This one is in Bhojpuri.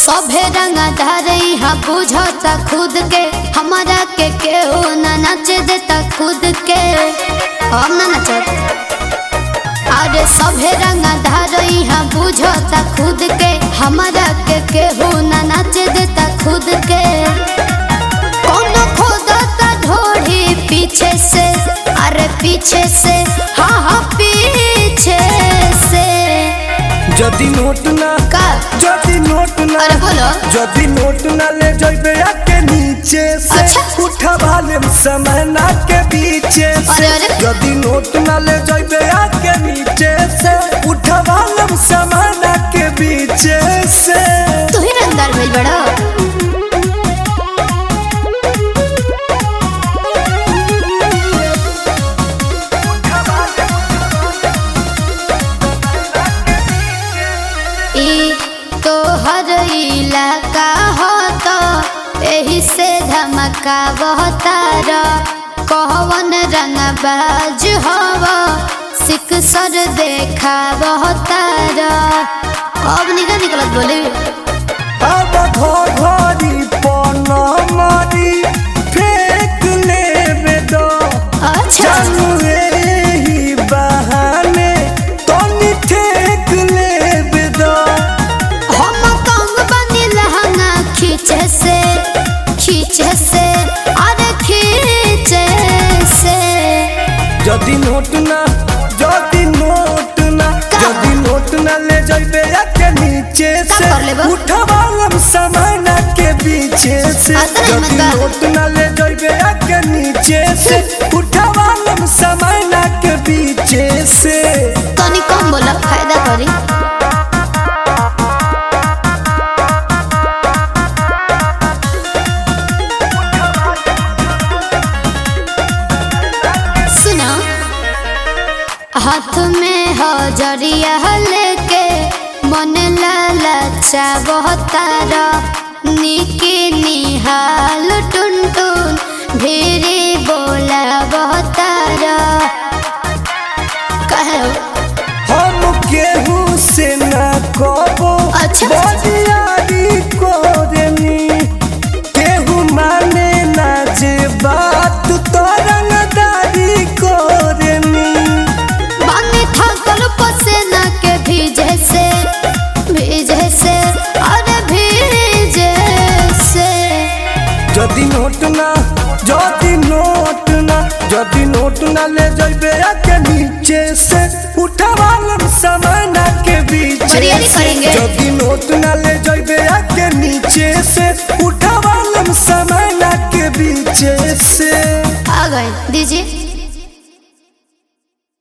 सभे रंगा धारे हाँ बुझता खुद के हमारा के केहू ना नाचे देता खुद के हम ना नचत अरे सभे रंगा धारे हाँ बुझता खुद के हमारा के केहू ना नाचे देता खुद के कौन खोदता ढोढ़ी पीछे से अरे पीछे से हाँ हाँ पीछे से যদি নোট না का যদি নোট না अरे बोलो যদি নোট না ले जइबे आके नीचे से अच्छा। उठा भाले समय ना के पीछे से अरे, अरे। যদি নোट ना ले जइबे आके नीचे से उठा भाले समय ना के पीछे से तू ही रंगदार भइल बड़ा ई तोहर इलाका हो तो एही से धमका बहतार कहवन रंगबाज हव सिक सर देखा बहतार अब निकल निकलत बोली अब घोघरी पनमरी फेंक लेबे दो अच्छा जानू एही बहाने तनी ठेक लेबे दो हम कंग बनी लहंगा खींचे से खींचे से अरे खींचे से যদি নোট না যদি নোট না का? যদি নোট না ले जइबे आके नीचे का से कर लेबो? उठवालम सामान के पीछे से आता नहीं যদি मत बा। नोट ना ले जइबे आके नीचे से उठवालम सामान के पीछे से तनी कम बोला फायदा करी सुनो हाथ में हजरिया लेके मन लालचा बहतार निकी निहाल टुन टुन भीरी बोला बहतार कहे हो? हम केहू से ना कबो अच्छा। बदियारी कोरनी केहू माने ना जे बात तो रंगदारी कोरनी बानी थकल पसेना के भीजे से भीजे से अरे भीजे से যদি নোট না যদি নোট না যদি নোট না ले जइबे आके नीचे से उठवालम सामान के पीछे बिरयानी से करेंगे। যদি নোट ना ले जइबे आके नीचे से उठवालम सामान के पीछे से आ गए दीजिए